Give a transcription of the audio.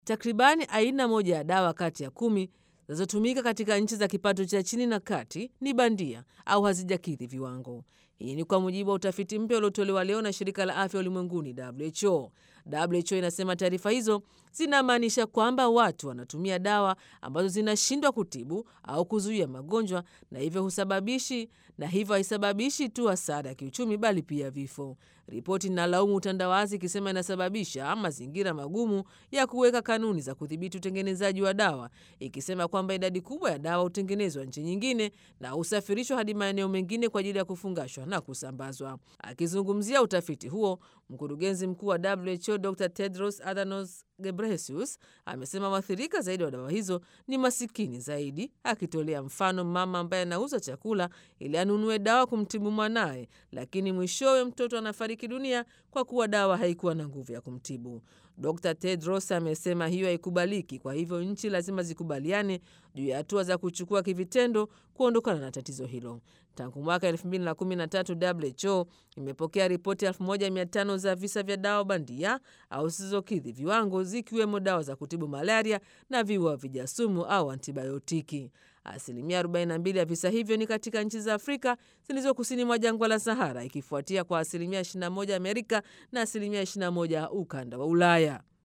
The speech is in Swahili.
Takribani aina moja ya dawa kati ya kumi zinazotumika katika nchi za kipato cha chini na kati ni bandia au hazijakidhi viwango. Hii ni kwa mujibu wa utafiti mpya uliotolewa leo na shirika la afya ulimwenguni WHO. WHO inasema taarifa hizo zinamaanisha kwamba watu wanatumia dawa ambazo zinashindwa kutibu au kuzuia magonjwa na hivyo husababishi na hivyo haisababishi tu hasara ya kiuchumi bali pia vifo. Ripoti inalaumu utandawazi ikisema inasababisha mazingira magumu ya kuweka kanuni za kudhibiti utengenezaji wa dawa, ikisema kwamba idadi kubwa ya dawa hutengenezwa nchi nyingine na husafirishwa hadi maeneo mengine kwa ajili ya kufungashwa na kusambazwa. Akizungumzia utafiti huo, mkurugenzi mkuu wa WHO Dr Tedros Adhanom Ghebreyesus amesema waathirika zaidi wa dawa hizo ni masikini zaidi, akitolea mfano mama ambaye anauza chakula ili anunue dawa kumtibu mwanaye, lakini mwishowe mtoto anafariki dunia kwa kuwa dawa haikuwa na nguvu ya kumtibu. Dr Tedros amesema hiyo haikubaliki, kwa hivyo nchi lazima zikubaliane juu ya hatua za kuchukua kivitendo kuondokana na tatizo hilo. Tangu mwaka 2013 WHO imepokea ripoti 1500 za visa vya dawa bandia au zisizokidhi viwango, zikiwemo dawa za kutibu malaria na viua vijasumu au antibiotiki. Asilimia 42 ya visa hivyo ni katika nchi za Afrika zilizo kusini mwa jangwa la Sahara, ikifuatia kwa asilimia 21 Amerika na asilimia 21 ukanda wa Ulaya.